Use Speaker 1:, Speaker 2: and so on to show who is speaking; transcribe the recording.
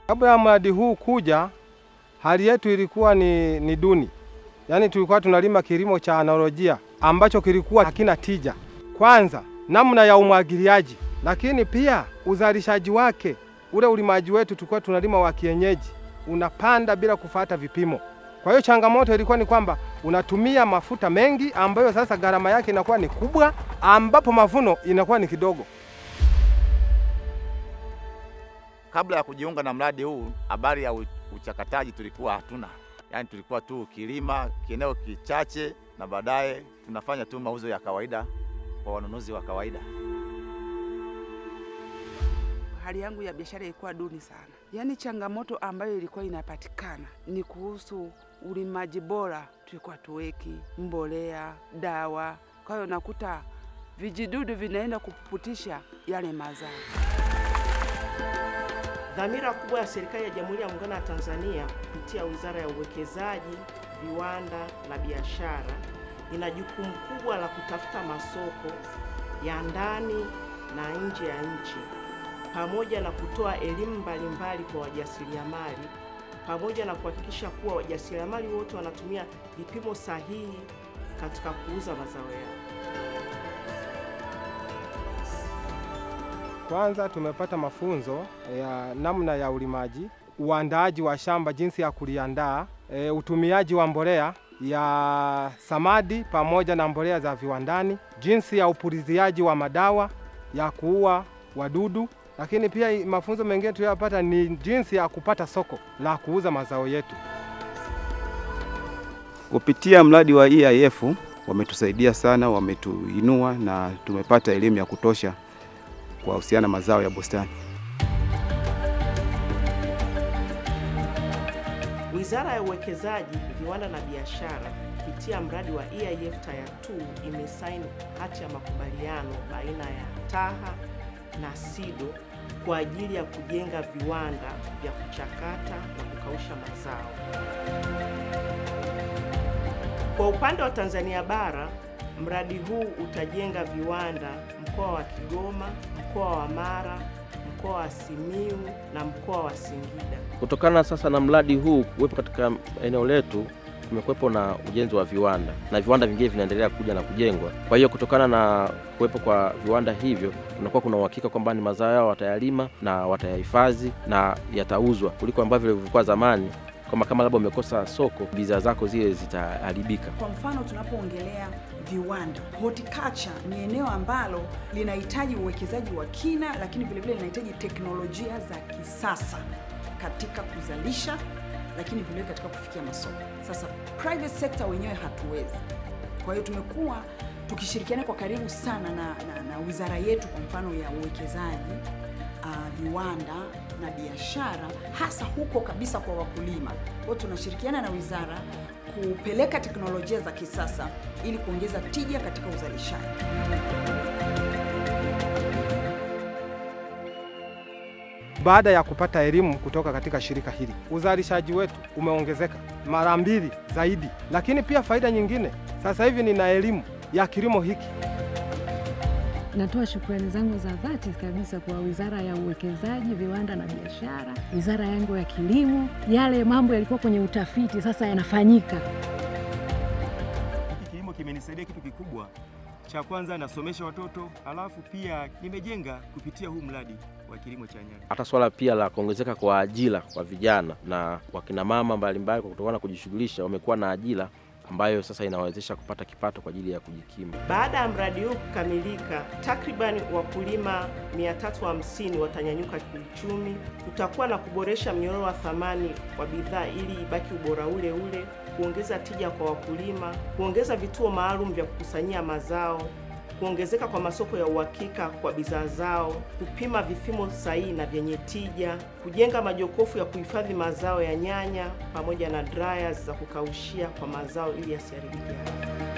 Speaker 1: Kabla ya mradi huu kuja, hali yetu ilikuwa ni, ni duni, yaani tulikuwa tunalima kilimo cha analojia ambacho kilikuwa hakina tija. Kwanza namna ya umwagiliaji, lakini pia uzalishaji wake, ule ulimaji wetu tulikuwa tunalima wa kienyeji, unapanda bila kufata vipimo. Kwa hiyo changamoto ilikuwa ni kwamba unatumia mafuta mengi ambayo sasa gharama yake inakuwa ni kubwa, ambapo mavuno inakuwa ni kidogo.
Speaker 2: Kabla ya kujiunga na mradi huu, habari ya u- uchakataji tulikuwa hatuna, yaani tulikuwa tu kilima kieneo kichache, na baadaye tunafanya tu mauzo ya kawaida kwa wanunuzi wa kawaida.
Speaker 3: Hali yangu ya biashara ilikuwa duni sana, yaani changamoto ambayo ilikuwa inapatikana ni kuhusu ulimaji bora, tulikuwa tuweki mbolea, dawa. Kwa hiyo nakuta vijidudu vinaenda kupuputisha yale mazao.
Speaker 4: Dhamira kubwa ya serikali ya Jamhuri ya Muungano wa Tanzania kupitia Wizara ya Uwekezaji, Viwanda na Biashara ina jukumu kubwa la kutafuta masoko ya ndani na nje ya nchi pamoja na kutoa elimu mbalimbali kwa wajasiriamali pamoja na kuhakikisha kuwa wajasiriamali wote wanatumia vipimo sahihi katika kuuza mazao yao.
Speaker 1: Kwanza tumepata mafunzo ya namna ya ulimaji, uandaaji wa shamba, jinsi ya kuliandaa, e, utumiaji wa mbolea ya samadi pamoja na mbolea za viwandani, jinsi ya upuliziaji wa madawa ya kuua wadudu, lakini pia i- mafunzo mengine tuliyopata ni jinsi ya kupata soko la kuuza mazao yetu.
Speaker 5: Kupitia mradi wa EIF wametusaidia sana, wametuinua na tumepata elimu ya kutosha kwa husiana mazao ya bustani.
Speaker 4: Wizara ya Uwekezaji, Viwanda na Biashara kupitia mradi wa EIF Tier 2 imesaini hati ya makubaliano baina ya TAHA na SIDO kwa ajili ya kujenga viwanda vya kuchakata na kukausha mazao. Kwa upande wa Tanzania bara, mradi huu utajenga viwanda mkoa wa Kigoma, mkoa wa Mara, mkoa wa Simiu na mkoa wa Singida.
Speaker 6: Kutokana sasa na mradi huu kuwepo katika eneo letu, kumekuwepo na ujenzi wa viwanda na viwanda vingine vinaendelea kuja na kujengwa. Kwa hiyo kutokana na kuwepo kwa viwanda hivyo, kunakuwa kuna uhakika kwamba ni mazao yao watayalima na watayahifadhi na yatauzwa, kuliko ambavyo vilikuwa zamani kwamba kama labda umekosa soko, bidhaa zako zile zitaharibika.
Speaker 7: Kwa mfano tunapoongelea viwanda, horticulture ni eneo ambalo linahitaji uwekezaji wa kina, lakini vilevile linahitaji teknolojia za kisasa katika kuzalisha, lakini vilevile katika kufikia masoko. Sasa private sector wenyewe hatuwezi. Kwa hiyo tumekuwa tukishirikiana kwa karibu sana na, na, na wizara yetu kwa mfano ya uwekezaji uh, viwanda na biashara hasa huko kabisa kwa wakulima. Kwa hiyo tunashirikiana na wizara kupeleka teknolojia za kisasa ili kuongeza tija katika uzalishaji.
Speaker 1: Baada ya kupata elimu kutoka katika shirika hili, uzalishaji wetu umeongezeka mara mbili zaidi, lakini pia faida nyingine, sasa hivi nina elimu ya kilimo hiki.
Speaker 8: Natoa shukrani zangu za dhati kabisa kwa Wizara ya Uwekezaji, Viwanda na Biashara, wizara yangu ya Kilimo. Yale mambo yalikuwa kwenye utafiti sasa yanafanyika.
Speaker 9: Hiki kilimo kimenisaidia kitu kikubwa. Cha kwanza nasomesha watoto, alafu pia nimejenga kupitia huu mradi wa kilimo cha nyanya.
Speaker 6: Hata swala pia la kuongezeka kwa ajira kwa vijana na wakina mama mbalimbali, kwa kutokana na kujishughulisha, wamekuwa na ajira ambayo sasa inawezesha kupata kipato kwa ajili ya kujikimu.
Speaker 4: Baada ya mradi huu kukamilika, takriban wakulima 350 watanyanyuka kiuchumi. Kutakuwa na kuboresha mnyororo wa thamani wa bidhaa ili ibaki ubora ule ule, kuongeza tija kwa wakulima, kuongeza vituo maalum vya kukusanyia mazao, kuongezeka kwa masoko ya uhakika kwa bidhaa zao, kupima vipimo sahihi na vyenye tija, kujenga majokofu ya kuhifadhi mazao ya nyanya pamoja na dryers za kukaushia kwa mazao ili yasiharibike haraka.